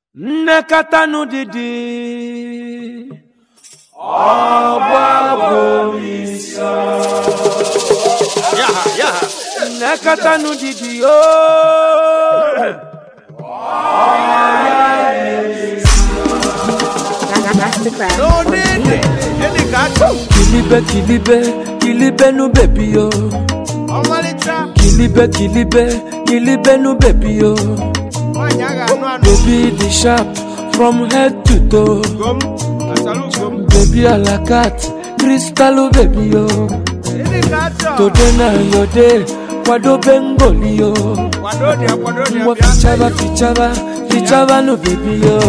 nnekọta n'ụdịdị Yaha, yaha. nnekọta n'ụdịdị ooo Masterclass. No need it. Any kacho. kilibe kilibe kilibe nu bebi yo Ọmalịcha. kilibe kilibe kilibe nu bebi yo Nwaanyị a ga-anụ anụ. baby the sharp from head to toe Gom. Asalu gom. baby alakat kristalu bebi yo Any kacho. today na your day kwadobe ngoli yo Kwado dia, kwado dia. ngwa bịa. fichaba fichaba fichaba nu bebi yo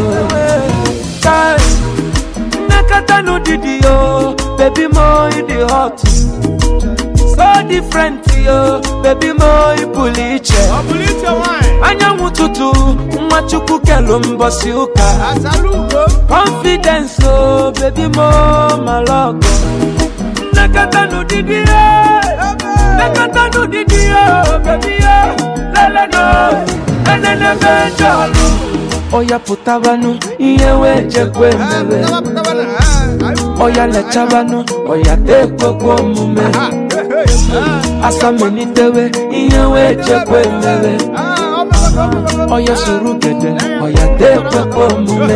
Kai, nnekọta n'ụdịdị yo baby mo you dey hot so different yo baby mo ị pụrụ iche Ọ bụrụ iche nwaanyị. anyanwụ ụtụtụ nwa chukwu kelu mbọsị ụka Asalu gom. confidence o baby mo malọgọ nnekọta n'ụdịdị yo nnekọta n'ụdịdị yo baby yo leleno enenebe jọlụ ọya pụtabanụ ihe wee jekwe mere Taba, taba na. Ah, ah, ọya lechabanụ ọya tekwekwe omume ah, hey, hey. asamelitewe ihe wee jekwe mere Ah, ọ bụ- ọ bụ- ọ bụ- ọya soro gede ọya tekwekwe omume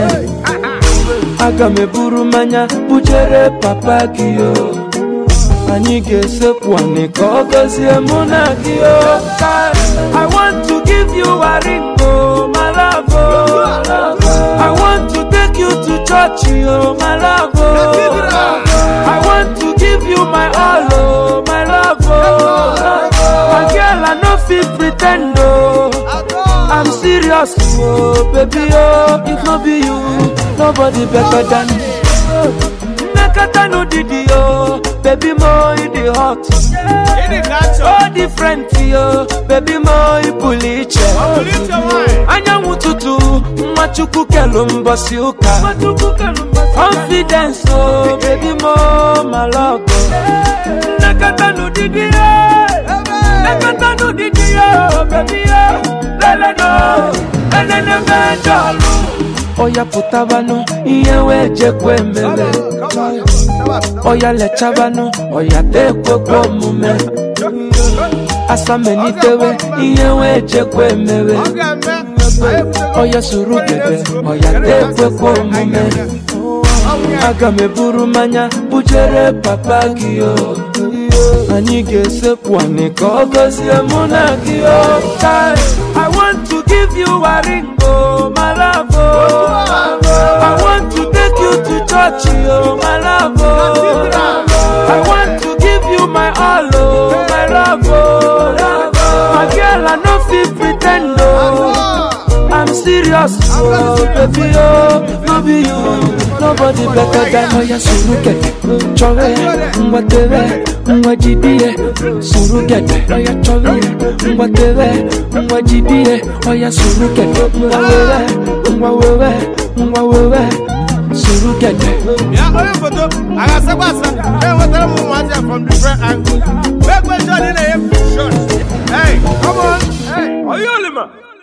aga m eburu mmanya bujere papa gị o anyị ga-esekwu anị ka ọ gọzie mụ na gị o I want to give you a ring o my love o I want to take you to church o my love o I want to give you my all o my love o my girl I no fit pretend o I'm serious, oh baby, oh if no be you, nobody better than me. Nakata no didi, oh baby, mo you the hot, Any kacho. so different, oh baby, mo you puliche. Ọ bụrụ iche nwaanyị. Anyanwụ ụtụtụ, nwa chukwu kelu mbọsị ụka. Confidence, oh baby, mo malọgọ. Nakata no didi, oh. Nakata no didi, oh baby, oh leleno, enene mejọlụ. Ọya pụtabanụ, ihe wee jekwe mere. Ọya lechabanụ, ọya tekwekwe omume. Asamelitewe, ihe wee jekwe mere. Ọ ga-eme. Anyị ebutere- Ọya soro gede, ọya tekwekwe omume. Aga m eburu mmanya bujere papa gị o anyị ga-esekwu anị ka ọ gọzie mụ na gị o Kai, I want to give you a ring o my love o I want to take you to church o my love o I want to give you my all o my love o my girl I no fit pretend o I'm serious, oh baby, oh no be you, nobody better than Oya surugede, chọrọ ya, ngwa tere, ngwa jidie, surugede, oya chọrọ ya, ngwa tere, ngwa jidie, oya surugede, ngwa wewe, ngwa wewe, ngwa wewe, surugede. Ya onye foto a ga-asakwa asa enwetara m ụmụazị a from different angles. Make sure na ị na-enye shot. Hey, come on. Hey. Oyolima.